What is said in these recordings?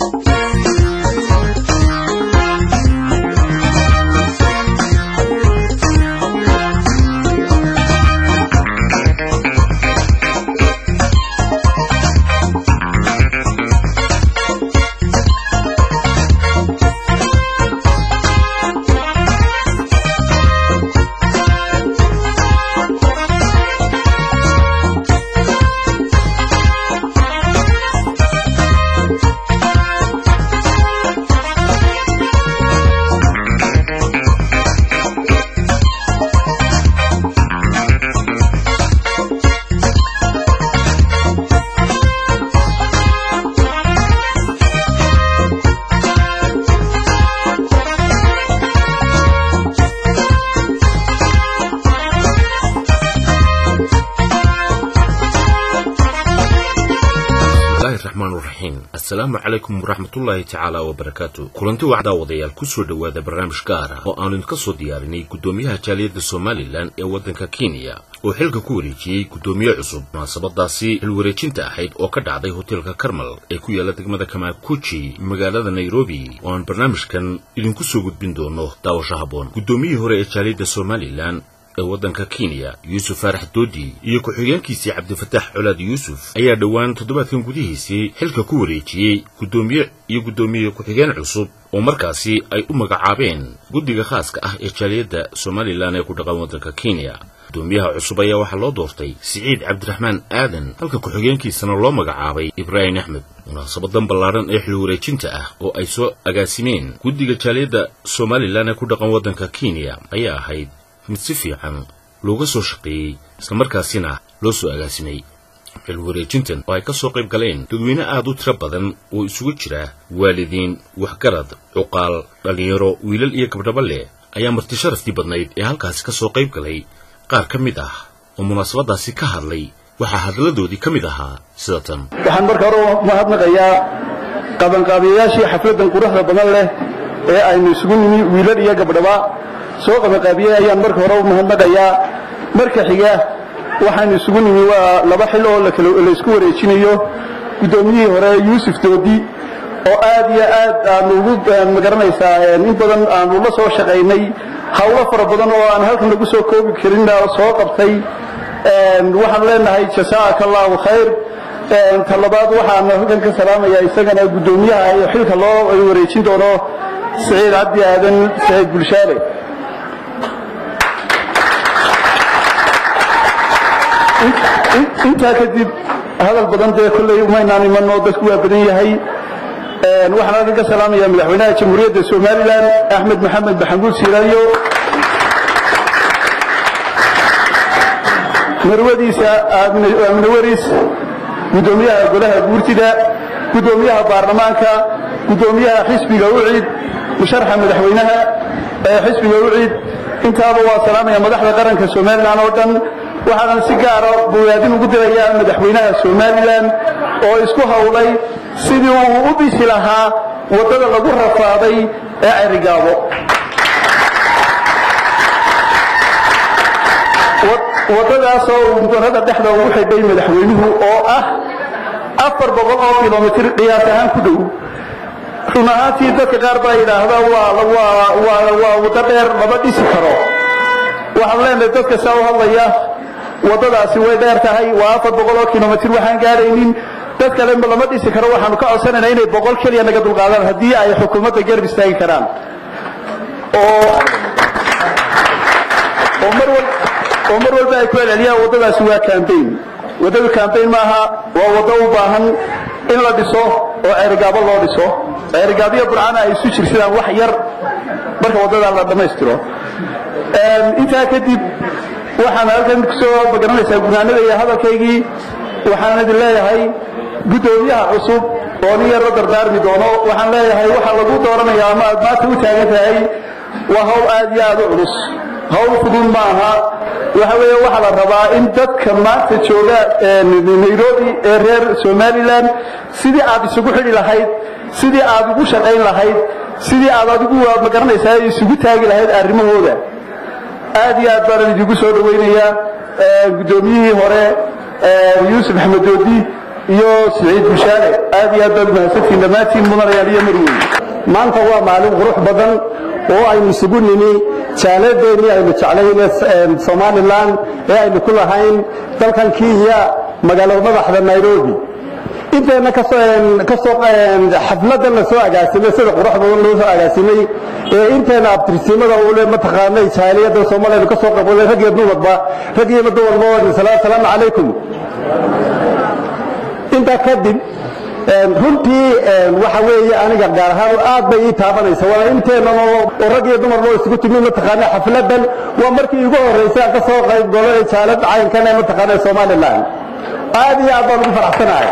asalaamu calaykum waraxmatullaahi tacaala wabarakaatu kulanti wacdaa wadayaal ku soo dhowaada barnaamij gaar ah oo aanu idinka soo diyaarinay guddoomiyaha jaaliyadda somalilan ee waddanka kenya oo xilka ku wareejiyey guddoomiye cusub munaasabadaasi xilwareejinta ahayd oo ka dhacday hoteelka karmal ee ku yaalla degmada kamaakuji magaalada nairobi oo aan barnaamijkan idinku soo gudbin doono daawasho habboon guddoomiyihii hore ee jaaliyadda somalilan ee waddanka kenya yuusuf faarax doodi iyo ku-xigeenkiisii cabdifataax colaad yuusuf ayaa dhowaan toddobaadkan gudihiisii xilka ku wareejiyey guddoomiye iyo guddoomiye ku-xigeen cusub oo markaasi ay u magacaabeen guddiga khaaska ah ee jaaliyadda somalilan ee ku dhaqan waddanka kenya guddoomiyaha cusub ayaa waxaa loo doortay siciid cabdiraxmaan aadan halka ku-xigeenkiisana loo magacaabay ibraahim axmed munaasabadan ballaadhan ee xil wareejinta ah oo ay soo agaasimeen guddiga jaaliyadda somalilan ee ku dhaqan waddanka kenya ayaa ahayd mid si fiican looga soo shaqeeyey islamarkaasina loo soo agaasimay xil wareejintan oo ay ka soo qayb galeen dadweyne aad u tiro badan oo isugu jira waalidiin waxgarad cuqaal dhallinyaro wiilal iyo gabdhaba leh ayaa marti sharaftii badnayd ee halkaasi ka soo qayb galay qaar ka mid ah oo munaasabadaasi ka hadlay waxaa hadladoodii ka mid ahaa sida tan waxaan marka hore mahadnaqayaa qabanqaabiyayaashii xafladdan quruxda badan leh ee aynu isugu nimi wiilal iyo gabdhaba soo qabanqaabiyey ayaan marka hore u mahadnaqayaa marka xiga waxaanu isugu nimi waa laba xil oo laysku wareejinayo guddoomiyihii hore yuusuf doodi oo aad iyo aad aanu ugu magaranaysaa in badan aanu la soo shaqaynay hawlo fara badan oo aan halkan lagu soo koobi karin soo qabtay waxaan leenahay jasaaka allahu khayr ta labaad waxaan halkan ka salaamayaa isagana guddoomiyaha iyo xilka loo wareejin doono siciid cabdi aadan saciid bulshaale intaa kadib hadal badan dee kolley umaynaan imanoo dadku waa badan yahay waxaan halkan ka salaamayaa madaxweynaha jamhuuriyadda somalilan axmed maxamed maxamuud siiraayo marwadiisa aamine waris guddoomiyaha golaha guurtida guddoomiyaha baarlamaanka guddoomiyaha xisbiga ucid musharxa madaxweynaha ee xisbiga ucid intaaba waa salaamaya madaxda qaranka somalilan oo dhan waxaanan si gaara bogaadin ugu dirayaa madaxweynaha somalilan oo isku hawlay sidii uu u dhisi lahaa waddada lagu rafaaday ee cerigaabo waddadaasoo uu mudanada dhexda ugu xidhay madaxweynuhu oo ah afar boqol oo kilomitir qiyaas ahaan ku dhow run ahaantii dadka qaar baa yidhaahda waa waddo dheer lama dhisi karo waxaan leenahay dadka saa u hadlaya waddadaasi way dheer tahay waa afar boqol oo kilomitir waxaan gaadhaynin dad kale lama dhisi karo waxaanu ka codsanaynaa inay boqol keliya naga dulqaadaan haddii ay xukuumadda garab istaagi karaan oo oo mar walba ay ku celceliyaan waddadaasi waa cambayn waddadu cambayn maaha waa waddo u baahan in la dhiso oo ceerigaabo loo dhiso ceerigaabiyo burcana ay isu jirsadaan wax yar marka waddadaa la dhammaystiro intaa kadib waxaan halkan kusoo magaranaysaa gunaanada iyo hadalkaygii waxaan idin leeyahay guddoomiyaha cusub oo nin yar la dardaarmi doono waxaan leeyahay waxaa lagu dooranayaa ama aad maanta u taagan tahay waa hawl aad iyo aad u culus hawl fudud ma aha waxa weeye waxaa la rabaa in dadka maanta jooga nairobi ee reer somalilan sidii aad isugu xidhi lahayd sidii aad ugu shaqayn lahayd sidii aad adigu magaranaysaa isugu taagi lahayd arrimahooda aad iyo aad baanan idinku soo dhawaynayaa guddoomiyihii hore yuusuf axmed doodi iyo siciid bushaale aad iyo aad baad mahadsantiin dhammaantiin mudanayaal iyo marweyn maanta waa maalin qurux badan oo aynu isugu nimi jaaladeennii aynu jeclayn somalilan ee aynu ku lahayn dalkan kenya magaalada madaxda nairobi inteena kasoo xafladan la soo agaasimay sida qurux badan loo soo agaasimay ee inteena abtirsimada ule mataqaanay jaaliyada soomaaliya ka soo qaybgalay rag iyo dumarba rag iyo dumarba waa salaamu calaykum intaa kadib runtii waxa weeye aniga gaar ahaan aad bay ii taabanaysa waa inteenan oo rag iyo dumar loo isugu timi mataqaana xafladan waa markii igu horreysay aan ka soo qayb galay jaalad caynkan ee mataqaana somaliland aad iyo aad baan ugu faraxsanahay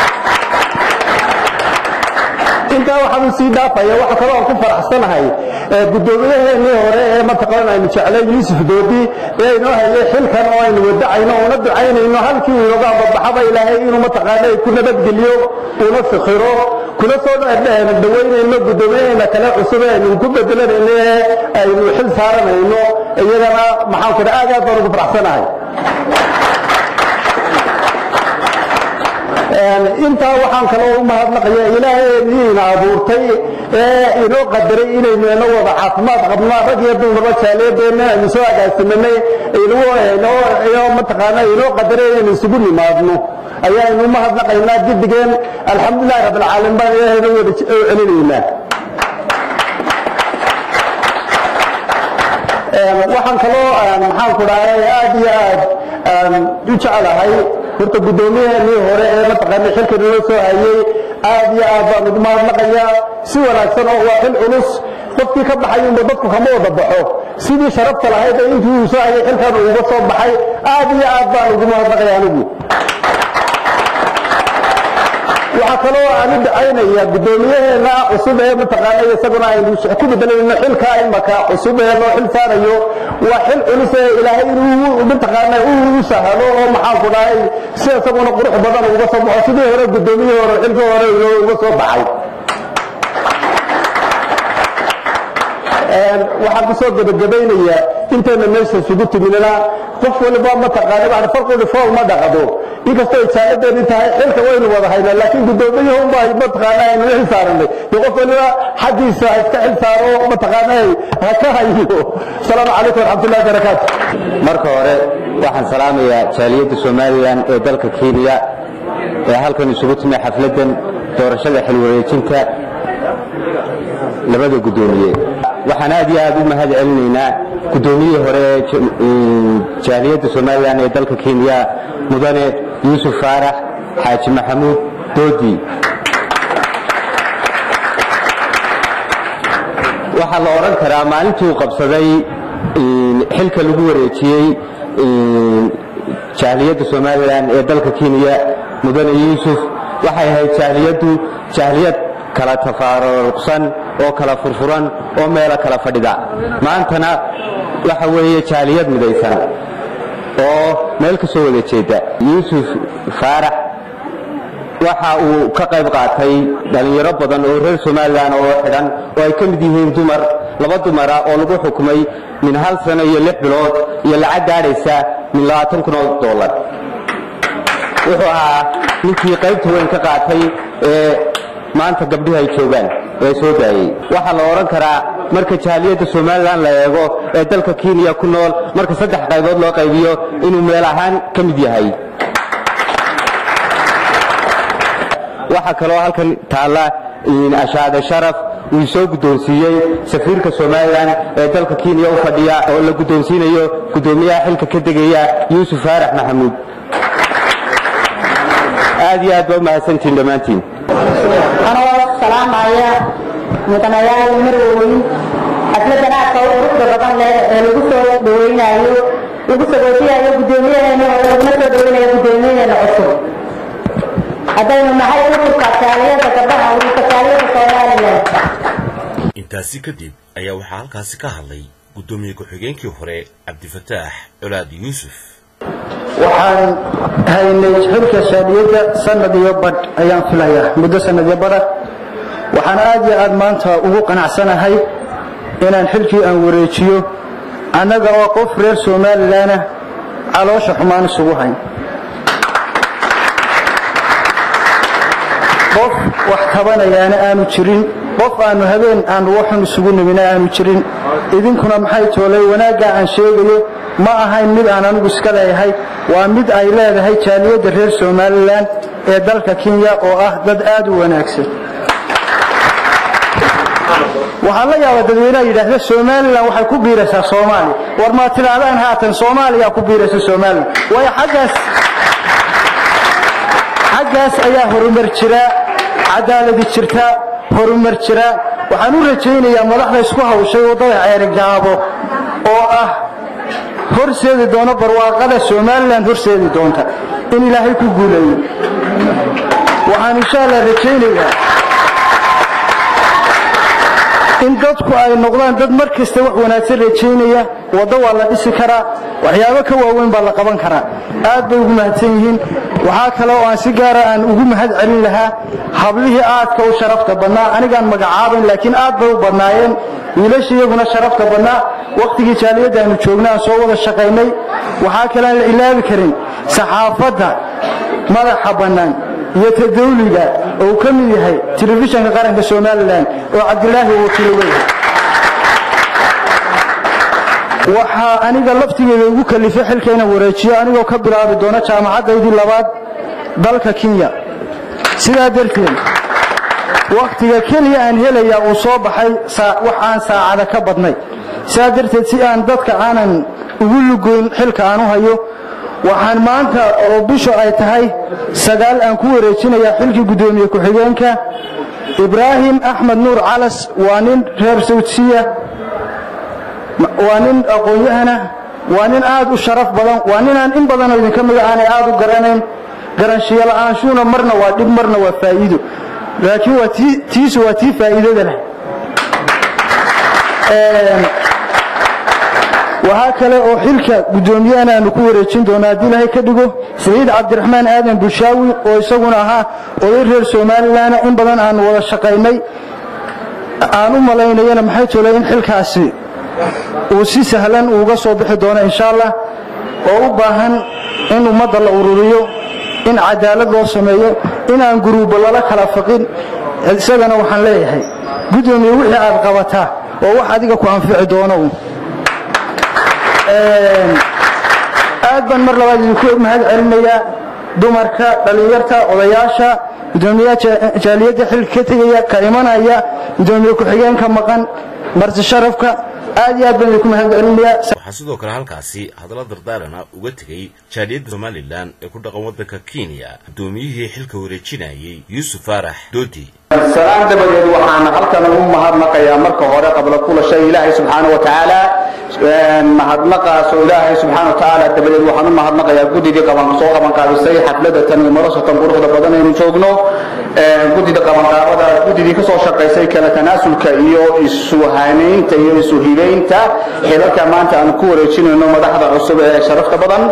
intaa waxaanu sii dhaafaya waxa kaloo aan ku faraxsanahay guddoomiyaheenii hore ee mataqaana aynu jeclay yuusuf doodi ee inoo hayay xilkan oo aynu wadacayno una ducaynayno halkii uu inooga ambabaxaba ilaahay inuu mataqaana ku nabadgeliyo una fikhiro kuna soo dhaweynayno guddoomiyaheena kale cusub ee aynu ku bedelanayno ee aynu xil saaranayno iyagana maxaan ku aad aad baan ugu faraxsanahay intaa waxaan kaloo u mahadnaqaya ilaahayniina abuurtay ee inoo qadaray inaynu ina wada caafimaad qabno rag iyo dumarba jaaliyadeenna aynu soo agaasimanay mataqaana inoo qadaray inaynu isugu nimaadno ayaanu mahadnaqaynaa gidigeen alxamdulilahi rabbilcaalamiin baan ilaahayna wada celinaynaa waxaan kaloo maxaan ku dhahay aad iyo aad u jecelahay horta guddoomiyaheenii hore ee mataqaana xilkan inoo soo hayay aad iyo aad baan ugu mahadnaqayaa si wanaagsan oo waa xil culus qofkii ka baxay unba dadku kama wada baxo sidii sharafta lahayd ee intii uu soo hayay xilkan uuga soo baxay aad iyo aad baan ugu mahadnaqaya anigu waxaa kaloo aan u dacaynaya guddoomiyaheena cusub ee mataqaana isaguna aynu ku bedelayno xilka imaka cusub ee loo xil saarayo waa xil culus ee ilaahay inuu mataqaana u sahalo oo maxaan ku dhahay si isaguna qurux badan uga soo baxo sidii hore guddoomiyihii hore xilka hore uga soo baxay waxaan ku soo gebagabaynayaa inteena meesha isugu timinana qof waliba mataqaana wax farqooda fool ma dhaqado inkastoo jaaladeenii tahay xilka waynu wada haynaa laakiin guddoomiyuhu baa mataqaana aynu xil saaranay dee qof waliba xaggiisa ha iska xil saaro mataqaana ha ka hayo asalaamu calaykum waraxmatullahi barakaatu marka hore waxaan salaamayaa jaaliyadda somalilan ee dalka kenya ee halkan isugu timi xafladdan doorashada xilwareejinta labada guddoomiye waxaan aad iyo aad u mahad celinaynaa guddoomiyihii hore ee jaaliyadda somalilan ee dalka kenya mudane yuusuf faarax xaaji maxamuud doodi waxaa la odhan karaa maalintii uu qabsaday xilka lagu wareejiyey jaaliyadda somalilan ee dalka kenya mudane yuusuf waxay ahayd jaaliyaddu jaaliyad kala tafaaruqsan oo kala furfuran oo meelo kala fadhida maantana waxa weeye jaaliyad midaysan oo meel ka soo wada jeeda yuusuf faarax waxa uu ka qayb qaatay dhallinyaro badan oo reer somalilan oo xidhan oo ay ka mid yihiin dumar laba dumara oo lagu xukumay min hal sano iyo lix bilood iyo lacag gaadhaysa min labaatan kun oo dollar wuxuu ahaa ninkii qaybta weyn ka qaatay ee maanta gabdhihi ay joogaan ee soo daayey waxaa la odhan karaa marka jaaliyadda somalilan la eego ee dalka kenya ku nool marka saddex qaybood loo qaybiyo inuu meel ahaan ka mid yahay waxaa kaloo halkan taalla ashaade sharaf uu soo guddoonsiiyey safiirka somalilan ee dalka kenya u fadhiya oo la guddoonsiinayo guddoomiyaha xilka ka degaya yuusuf faarax maxamuud aad iyo aad baa u mahadsantihin dhammaantiin anoo salaamaya mudanayaal marweyn xafladan aadka u quruxda badan leh ee lagu soo dhaweynayo lagu sagootiyayo guddoomiyaheena oo laguna soo dhaweynayo guddoomiyaheena cusub haddaynu nahay ururka jaaliyada gabdhaha ururka jaaliyada somalilan intaasi kadib ayaa waxaa halkaasi ka hadlay guddoomiye ku-xigeenkii hore cabdifataax colaad yuusuf waxaan haynay xilka shaadiyadda sanad iyo badh ayaan filayaa muddo sanad iyo badha waxaan aad iyo aad maanta ugu qanacsanahay inaan xilkii aan wareejiyo annaga oo qof reer somalilanah caloosha xumaan isugu hayn qof wax tabanayaana aanu jirin qof aanu habeen aanu waxun isugu nimina aanu jirin idinkuna maxay toolay wanaaggaa aan sheegayo ma ahayn mid aan anigu iska leeyahay waa mid ay leedahay jaaliyadda reer somalilan ee dalka kenya oo ah dad aad u wanaagsan waxaa la yaabaa dadweynaha yidhaahda somalilan waxay ku biiraysaa soomaaliya war maa tidhaahdaan haatan soomaaliya ku biiraysa somalilan waayo xaggaas xaggaas ayaa horumar jira cadaaladi jirta horumar jira waxaan u rajaynayaa madaxda isku hawshay waddada ceerigaabo oo ah horseedi doona barwaaqada somalilan horseedi doonta in ilaahay ku guuleeyo waxaan insha allah rajaynayaa in dadku ay noqdaan dad mar kasta wax wanaagsan rajaynaya waddo waa la dhisi karaa waxyaabo ka waaweyn baa la qaban karaa aad bay ugu mahadsan yihiin waxaa kale oo aan si gaara aan ugu mahad celin lahaa hablihii aadka u sharafta badnaa anigaan magacaabayn laakiin aad bay u badnaayeen wiilasha iyaguna sharafta badnaa wakhtigii jaaliyadda aanu joogna aan soo wada shaqaynay waxaa kale aan la ilaabi karin saxaafadda madaxa bannaan iyo tadawliga oo uu ka mid yahay telefishanka qaranka somalilan oo cabdilaahi uu wakiilo leeyahay waxaa aniga laftigeeda ugu kalifay xilka inaan wareejiyo anigoo ka bilaabi doona jaamacaddaydii labaad dalka kenya sidaa darteed wakhtiga keliya aan helayaa uu soo baxay wax aan saacada ka badnay sidaa darteed si aan dadka aanan ugu lugoyn xilka aan u hayo waxaan maanta oo bishu ay tahay sagaal aan ku wareejinayaa xilkii guddoomiye ku-xigeenka ibraahim axmed nuur calas waa nin reer sawdsiya waa nin aqoon-yahana waa nin aad u sharaf badan waa ninaan in badanoo idinka mida aanay aad u garanayn garanshiyo la'aanshuuna marna waa dhib marna waa faa'iido laakiin waa tiisu waa tii faa'iidada leh waxaa kale oo xilka guddoomiyahan aanu ku wareejin doonaa haddii ilaahay ka dhigo saciid cabdiraxmaan aadan bushaawi oo isaguna ahaa oday reer somalilan in badan aanu wada shaqaynay aan u malaynayana maxay tolay in xilkaasi uu si sahlan uuga soo bixi doono insha allah oo u baahan in ummadda la ururiyo in cadaalad loo sameeyo inaan guruubo lala kala faqin isagana waxaan leeyahay guddoomiye wixii aad qabataa oo wax adiga ku anfici doono aad baan mar labaad idinku mahad celinayaa dumarka dhallinyarta odayaasha gudoomiyaha jaaliyadda xilka ka tegaya ka imanaya gudoomiye ku-xigeenka maqan marti sharafka aad iyo aad baan idinku mahad celinayaa waxaa sidoo kale halkaasi hadalla dardaarana uga tegey jaaliyadda somalilan ee ku dhaqan waddanka kenya guddoomiyihii xilka wareejinayay yuusuf faarax doodi salaan dabadeed waxaan halkan ugu mahadnaqayaa marka hore qabla kula shay ilaahay subxaana wa tacaala mahadnaqaas oo ilaahay subxaana wa tacaala dabadeed waxaan u mahadnaqayaa guddigii qaban soo qabanqaabisay xafladatan iyo marasatan quruxda badan aynu joogno guddida qabanqaabada guddidii kasoo shaqaysay kala tanaasulka iyo isuhanaynta iyo isuhibaynta xilalka maanta aan ku wareejinayno madaxda cusub ee sharafta badan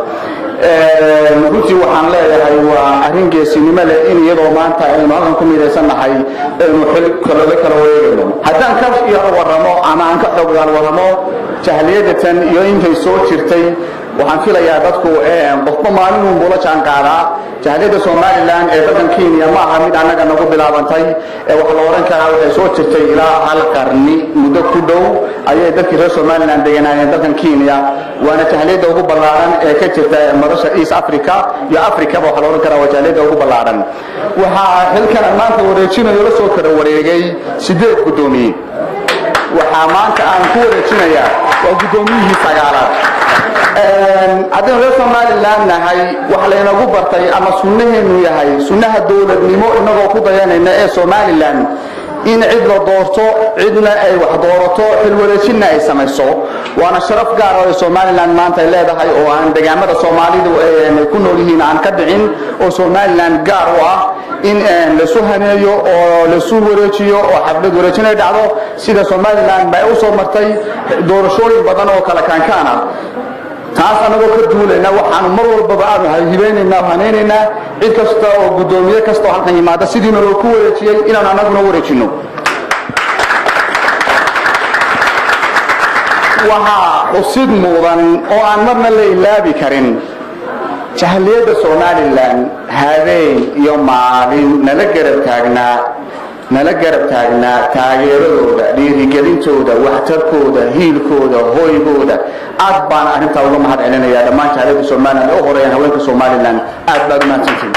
runtii waxaan leeyahay waa arrin geesinimo leh in iyadoo maanta aynu halkan ku midaysannahay aynu xil kalole kala wareegayno haddaan ka yaro warramo ama aan ka xooggaal warramo jahliyadatan iyo intay soo jirtay waxaan filayaa dadku qofba maalin uun bula jaan qaadaa jahliyadda somalilan ee dalkan kenya ma aha mid annaga nagu bilaabantay ee waxa la odhan karaa waxay soo jirtay ilaa hal qarni muddo ku dhow ayay dadkii reer somalilan deganaayeen dalkan kenya waana jahliyadda ugu ballaaran ee ka jirta madasha east africa iyo africaba waxa la odhan karaa waa jahliyadda ugu ballaaran waxaa xilkan maanta wareejinayo la soo kala wareegay sideed guddoomiye waxaa maanta aan ku wareejinayaa waa guddoomiyihii sagaalaad haddaynu reer somalilan nahay waxa laynagu bartay ama sunnaheenu yahay sunnaha dowladnimo inagoo ku dayanayna ee somalilan in cid la doorto cidna ay wax doorato xilwareejinna ay samayso waana sharaf gaar oo ay somalilan maanta ay leedahay oo aan degaamada soomaalidu ay ku nool yihiin aan ka dhicin oo somalilan gaar u ah in lasu haneeyo oo lasu wareejiyo oo xaflad wareejin ay dhacdo sida somalilan bay u soo martay doorashooyin badan oo kala kaankaan ah taas annagoo ka duulayna waxaanu mar walbaba aanu hibaynaynaa hanaynaynaa cid kasta oo guddoomiye kasta oo halkan yimaada sidiina loo ku wareejiyey inaanu annaguna wareejinno waxaa xusid mudan oo aan marna la ilaabi karin jahaliyadda somalilan habeen iyo maalin nala garab taagnaa nala garab taagnaa taageeradooda dhiirigelintooda waxtarkooda hiilkooda hoygooda aad baan arrintaa uga mahad celinaya dhammaan jahaliyadda somalilan ee u horeeyaan haweenka somalilan aad baad umahadsantihin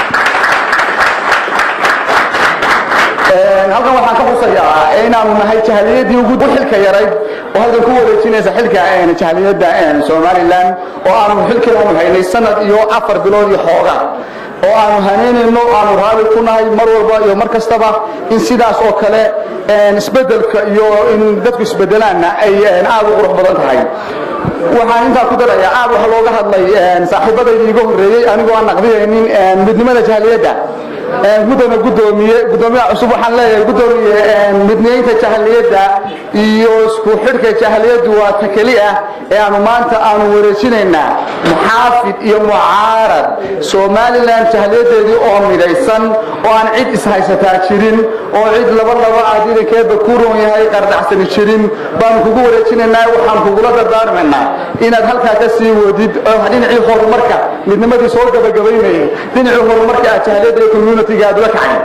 halkan waxaan ka xusayaa inaanu nahay jahaliyadii ugu xilka yarayd oo halkan ku wareejinaysa xilka jahaliyadda somalilan oo aanu xilkii aanu haynay sanad iyo afar bilood iyo xooga oo aanu hanaynayno aanu raali ku nahay mar walba iyo mar kastaba in sidaas oo kale isbedelka iyo in dadku isbedelaanna ay aad u qurux badan tahay waxaan intaa ku darayaa aad waxa looga hadlay saaxiibadayda iga horreeyey anigoo aan naqdiyaynin midnimada jahaliyadda gudana gudoomiye gudoomiyaha cusub waxaan leeyahay gudoomiye midnaynta jahaliyadda iyo isku xidhka jahaliyaddu waa ta keli ah ee aanu maanta aanu wareejinaynaa muxaafid iyo mucaarad somalilan jahaliyadeedii oo midaysan oo aan cid ishaysataa jirin oo cid laba laba aad idankeeda ku roon yahay qardhacsani jirin baanu kugu wareejinaynaa waxaan kugula dardaarmaynaa inaad halkaa ka sii wadid dhinacii horumarka midnimadii soo gabagabaynayay dhinacii horumarka aad jahaliyadda iyo communitiga aad ula kacay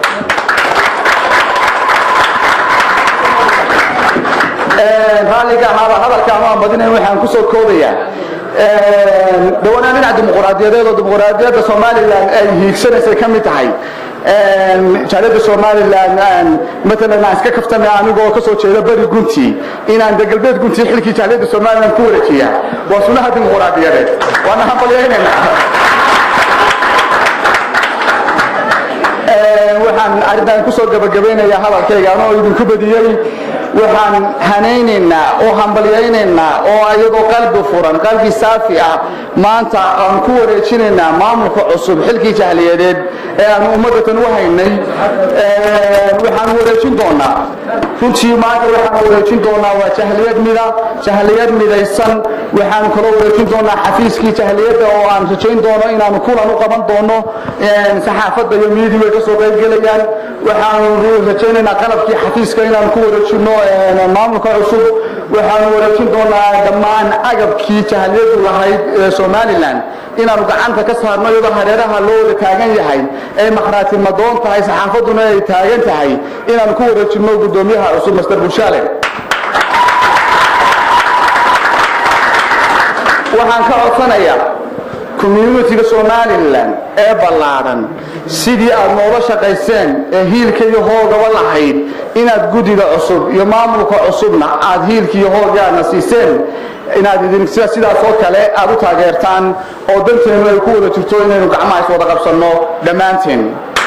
raalliga ahaaba hadalka ama badinayn waxaan ku soo koobayaa dhawanaan dhinaca dimuqraadiyadeed oo dimuqraadiyadda somalilan ay hiigsanaysay ka mid tahay jaaliyadda somalilan matalan aan iska kaftamay anigoo ka soo jeeda beri gunti inaan de galbeed gunti xilkii jaaliyadda somalilan ku wareejiya waa sunaha dimuqraadiyadeed waana hambalyaynayna waxaan arrintan kusoo gabagabaynayaa hadalkayga anoo idinku badiyey waxaan hanaynaynaa oo hambalyaynaynaa oo iyadoo qalbi furan qalbi saafi ah maanta aan ku wareejinaynaa maamulka cusub xilkii jahliyadeed ee aan ummadatan u haynay waxaan wareejin doonaa runtii maanta waxaan wareejin doonaa waa jahliyad mida jahliyad midaysan waxaan kaloo wareejin doonaa xafiiskii jahliyadda oo aan rajayn doono inaanu kulan u qaban doono saxaafadda iyo miidii way kasoo qaybgelayaan waxaanu rajaynaynaa qalabkii xafiiska inaanu ku wareejino maamulka cusub waxaanu wareejin doonaa dhammaan agabkii jahliyadu lahayd ee somalilan inaanu gacanta ka saarno iyadoo hareeraha loo wada taagan yahay ay makhraati madoon tahay saxaafadduna ay taagan tahay inaanu ku wareejino gudoomiyaha cusub master bushaale waxaan ka codsanayaa communitiga somalilan ee ballaadhan sidii aad noola shaqayseen ee hiilka iyo hoogaba lahayd inaad guddiga cusub iyo maamulka cusubna aad hiilka iyo hoogaadna siiseen inaad idin sidaas oo kale aad u taageertaan oo danteennu ay ku wada jirto inaynu gacmaha is wada qabsanno dhammaanteen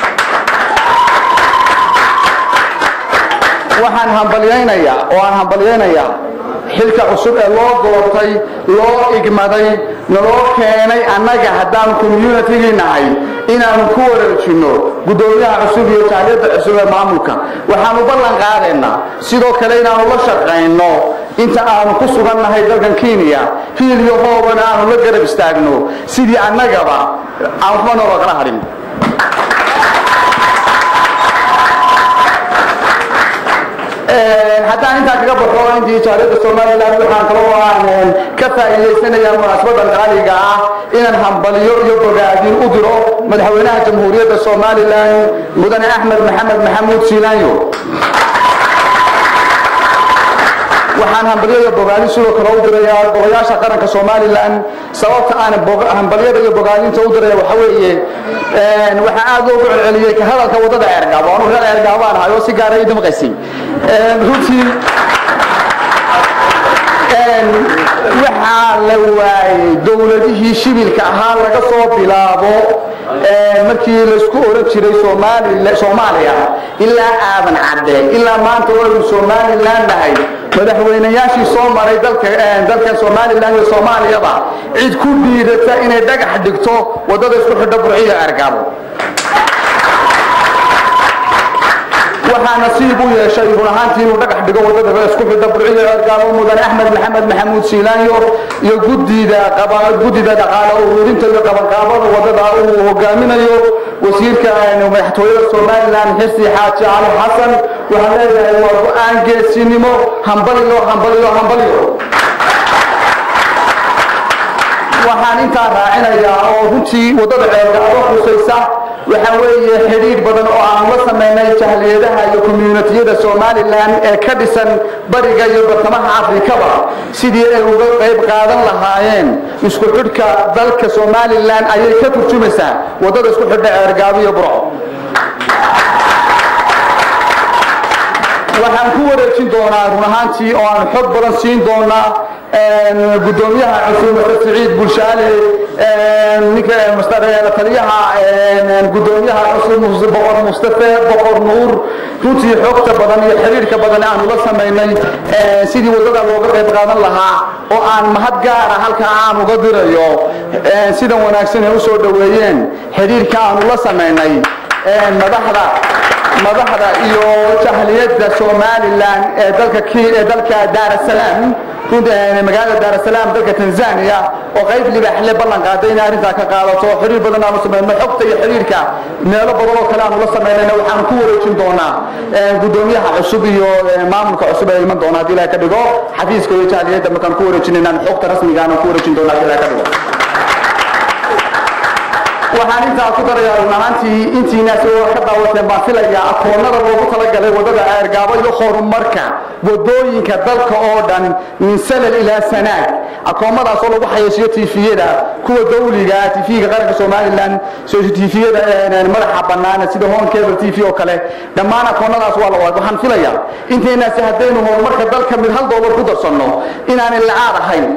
waxaan hambalyaynayaa oo aan hambalyaynayaa xilka cusub ee loo doortay loo igmaday naloo keenay annaga haddaan communitigii nahay inaanu ku wareejinno guddoomiyaha cusub iyo jaaliyadda cusub ee maamulka waxaanu ballan qaadaynaa sidoo kale inaanu la shaqayno inta aanu ku sugan nahay dalkan kenya hiil iyo hoobana aanu la garab istaagno sidii annagaba aan waxba nooloo kala hadhin haddaan intaa kaga baxo intii jaaliyadda somalilan waxaan kaloo aan ka faa'iidaysanayaa munaasabadan qaaliga ah inaan hambaliyo iyo bogaadin u diro madaxweynaha jamhuuriyadda somalilan mudane axmed maxamed maxamuud siilaanyo waxaan hambalyo iyo bogaadin sidoo kale u dirayaa golayaasha qaranka somalilan sababta aan hambalyada iyo bogaadinta u diraya waxa weeye waxaa aad loogu celceliyey ka hadalka waddada ceergaabo anu reer ceergaabaan ahay oo si gaara ii damqaysay runtii waxaa la waayey dowladihii shibilka ahaa laga soo bilaabo markii laysku oran jiray soomaaliya ilaa aadan cadde ilaa maanta waynu somalilan nahay madaxweynayaashii soo maray dalka somalilan iyo soomaaliyaba cid ku dhiidata inay dhagax dhigto waddada isku xidho burciyo ergabo waxaa nasiib u yeeshay run ahaantii inuu dhagax dhigo waddada isku xidha burciyo ergaabo mudane axmed maxamed maxamuud siilaanyo iyo gudida guddida dhaqaale ururinta iyo qabanqaabada waddada uu hogaaminayo wasiirka madaxtooyada somalilan xirsi xaaji cali xasan waxaan leeyahay waa go-aan geesinimo hambaliyo hambaliyo hambaliyo waxaan intaa raacinayaa oo runtii waddada ceelgaabo khusaysa waxaa weeye xidhiidh badan oo aan la samaynay jahliyadaha iyo communitiyada somalilan ee ka dhisan bariga iyo bartamaha afrikaba sidii ay uga qayb qaadan lahaayeen isku xidhka dalka somalilan ayay ka turjumaysaa waddada isku xidha ceelgaabo iyo burco waxaan ku wareejin doonaa run ahaantii oo aan xog badan siin doonaa gudoomiyaha cusub mr siciid bulshaale ninka taliyaha gudoomiyaha cusub boqor mustafe boqor nuur runtii xogta badan iyo xiriirka badan aanu la samaynay sidii waddada looga qayb qaadan lahaa oo aan mahad gaara halkaa aan uga dirayo sidan wanaagsan ay u soo dhoweeyeen xiriirka aanu la samaynay madaxda madaxda iyo jahliyadda somalilan ee dalka ee dalka daarasalaam magaalada daarasalaam dalka tanzania oo qayb libaxle ballan qaaday inay arrintaa ka qaadato xiriir badan aanu samayno xogta iyo xiriirka meelo badan oo kale aanu la samaynayna waxaanu ku wareejin doonaa gudoomiyaha cusub iyo maamulka cusub ee iman doona haddii ilaha ka dhigo xafiiska iyo jahliyadda markaan ku wareejinaynaan xogta rasmiga aanu ku wareejin doona haddii ilaha ka dhigo waxaan intaa ku darayaa run ahaantii intiinaas oo ka daawateen baan filayaa akoonnada loogu talagalay waddada ceergaabo iyo horumarka waddooyinka dalka oo dhan min salal ilaa sanaag akoomadaasoo lagu xayeysiyo tiifiyada kuwa dawliga tiifiga qaranka somalilan tiifiyada madaxa bannaan sida home cable tv oo kale dhammaan akoonnadaas waa la wada waxaan filayaa intaynaasi haddaynu horumarka dalka mid hal doolar ku darsanno inaanay lacaad ahayn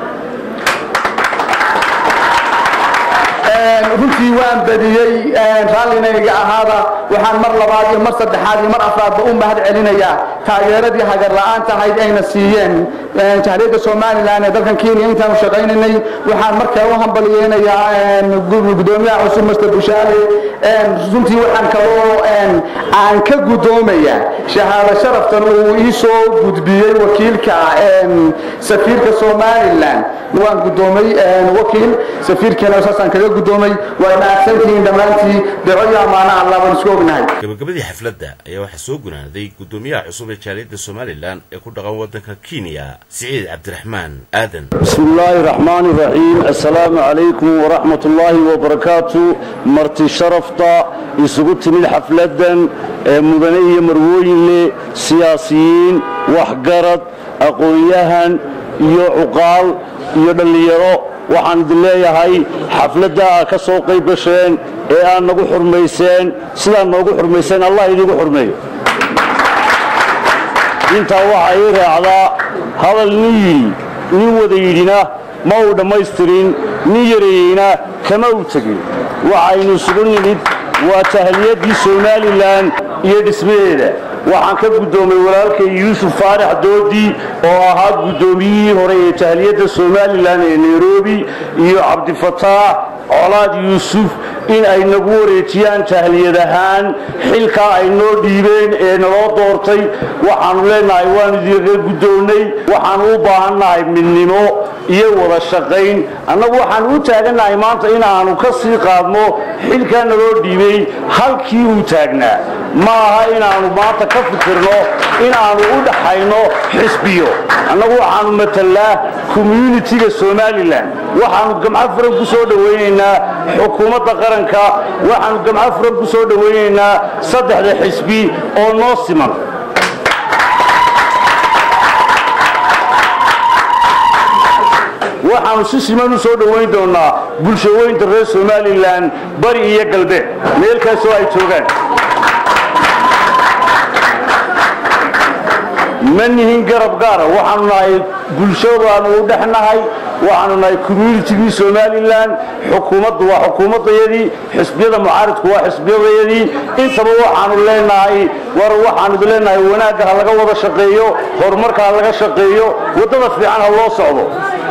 runtii waan badiyey raallinayga ahaada waxaan mar labaad iyo mar saddexaad iyo mar afraadba u mahad celinayaa taageeradii hagar la'aanta ahayd ayna siiyeen jahliyadda somalilan ee dalkan kenya intaanu shaqaynaynay waxaan markaa u hambaliyeynayaa gudoomiyaha cusub master bushaale runtii waxaan kaloo aan ka gudoomaya shahaado sharaftan uu ii soo gudbiyey wakiilka safiirka somalilan waan gudoomay wakiil safiirkeena saasaan kaga gudoomay waa mahadsantihiin dhammaantii duco iyo ammaano allah baan isku ognahay gabagabadii xafladda ayaa waxaa soo gunaanaday gudoomiyaha cusub ee jaaliyadda somalilan ee ku dhaqan waddanka kenya siciid cabdiraxmaan aadan بسم الله الرحمن الرحيم السلام عليكم ورحمة الله وبركاته مرتي شرفتا يسقط من حفلة مدنية مروين سياسيين وحقرد أقوياهن iyo cuqaal iyo dhallinyaro waxaan idin leeyahay xafladda aad ka soo qayb gasheen ee aad nagu xurmayseen sidaad noogu xurmayseen allah idigu xurmeeyo intaa waxaa ii raacdaa hadal nin yidhi nin wada yidhina ma uu dhammaystirin nin yareeyeyna kama u tegin waxaynu isugu nimid waa tahliyadii somalilan iyo dhismaheeda waxaan ka guddoomay walaalkay yuusuf faarax doodi oo ahaa guddoomiyihii hore ee tahliyadda somalilan ee nairobi iyo cabdifataax colaad yuusuf in ay nagu wareejiyaan tahliyad ahaan xilkaa ay noo dhiibeen ee naloo doortay waxaannu leenahay waanu idinka guddoonnay waxaannu u baahannahay midnimo iyo wada shaqayn annagu waxaannu u taagannahay maanta inaannu ka sii qaadno xilkaa naloo dhiibay halkii uu taagnaa ma aha inaannu maanta ka fikirno inaannu u dhaxayno xisbiyo annagu waxaannu matallaa communitiga somalilan waxaannu gamco furan ku soo dhowaynaynaa xukuumadda qaranka waxaannu gamco furan ku soo dhowaynaynaa saddexda xisbi oo noo siman waxaannu si siman u soo dhowayn doonnaa bulshaweynta reer somalilan bari iyo galbeed meel kastoo ay joogaan ma nihin garab gaara waxaanu nahay bulshadaanu u dhexnahay waxaanu nahay communitigii somalilan xukuumaddu waa xukuumaddayadii xisbiyada mucaaridku waa xisbiyadayadii intaba waxaanu leenahay war waxaanu idin leenahay wanaagga ha laga wada shaqeeyo horumarka ha laga shaqeeyo waddada fiican ha loo socdo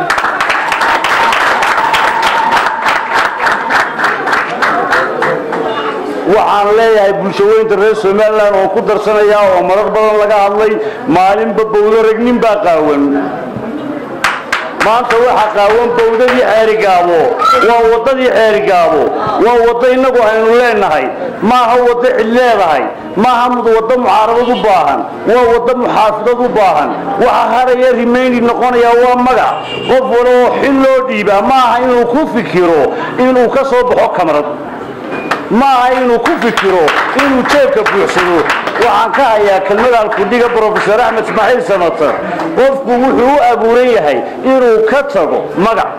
waxaan leeyahay bulshaweynta reer somalilan oo ku darsanaya oo marar badan laga hadlay maalinba bowdo rag nin baa qaawan maanta waxa qaawan bawdadii ceerigaabo waa waddadii ceerigaabo waa waddo innagu aynu leenahay maaha waddo cid leedahay maaha waddo mucaaradad u baahan waa waddo muxaafidad u baahan waxa haraya rimayni noqonaya waa magac qof wala oo xil loo dhiibaa maaha inuu ku fikiro inuu ka soo baxo kamarad maaha inuu ku fikiro inuu jeebka buuxsado waxaan ka hayaa kelmada alkudhiga brofesor axmed ismaaciil samatar qofku wuxuu u abuuran yahay inuu ka tago magac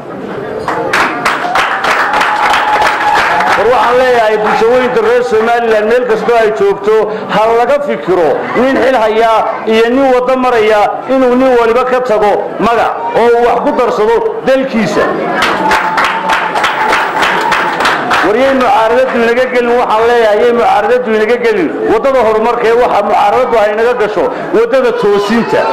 war waxaan leeyahay bulshooyinka reer somalilan meel kastoo ay joogto ha laga fikiro nin xil hayaa iyo nin waddo maraya inuu nin waliba ka tago magac oo uu wax ku darsado dalkiisa war yay mucaaradadu inaga gelin waxaan leeyahay yay mucaaradadu inaga gelin waddada horumarkee waxa mucaaradadu ay inaga gasho waddada toosinta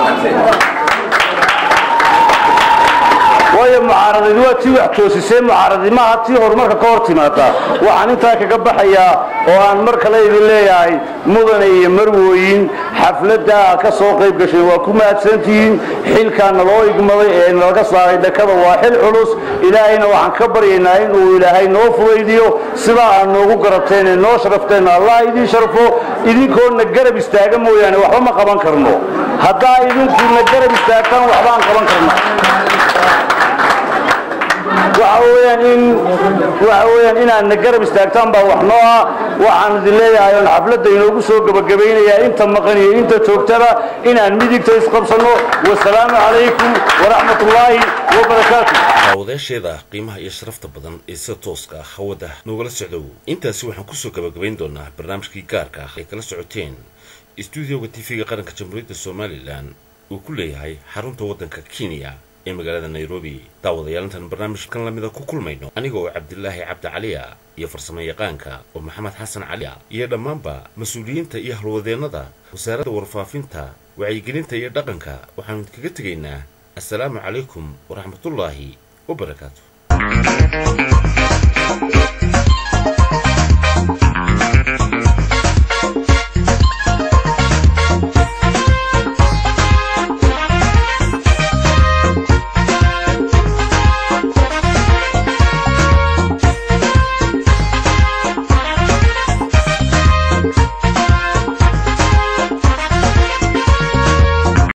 waayo mucaaradadi waa tii wax toosisee mucaaradi maaha tii horumarka ka hor timaada waxaan intaa kaga baxayaa oo aan mar kale idin leeyahay mudane iyo marwooyin xafladda ka soo qayb gasheen waa ku mahadsantihiin xilkaa naloo igmaday ee nalaga saaray dhakada waa xil culus ilaahayna waxaan ka baryaynaa inuu ilaahay noo fudaydiyo sidaa aad noogu garateen ee noo sharafteenna allah idiin sharfo idinkoona garab istaaga mooyaane waxba ma qaban karno haddaa idinkuuna garab istaagtaan waxbaan qaban karna waxa weeyaan in waxa weeyaan inaadna garab istaagtaan baa wax noo ah waxaan idin leeyahay oon xafladda inoogu soo gebagabaynayaa inta maqan iyo inta joogtada inaan midigta isqabsanno wasalaamu calaykum waraxmat ullaahi wabarakaatu daawadayaasheeda qiimaha iyo sharafta badan ee sida tooska ah hawada noogala socdow intaasi waxaan kusoo gebagabayn doonaa barnaamijkii gaarka ah ay kala socoteen istuudioga tv-ga qaranka jamhuuriyadda somalilan uu ku leeyahay xarunta waddanka kenya ee magaalada nairobi daawadayaal intaan barnaamijkan lamida ku kulmayno aniga oo cabdilaahi cabdi caliya iyo farsamo yaqaanka oo maxamed xasan caliya iyo dhammaanba mas-uuliyiinta iyo halwadeennada wasaaradda warfaafinta wacyigelinta iyo dhaqanka waxaanu idkaga tegaynaa assalaamu calaykum waraxmatullaahi wabarakaatu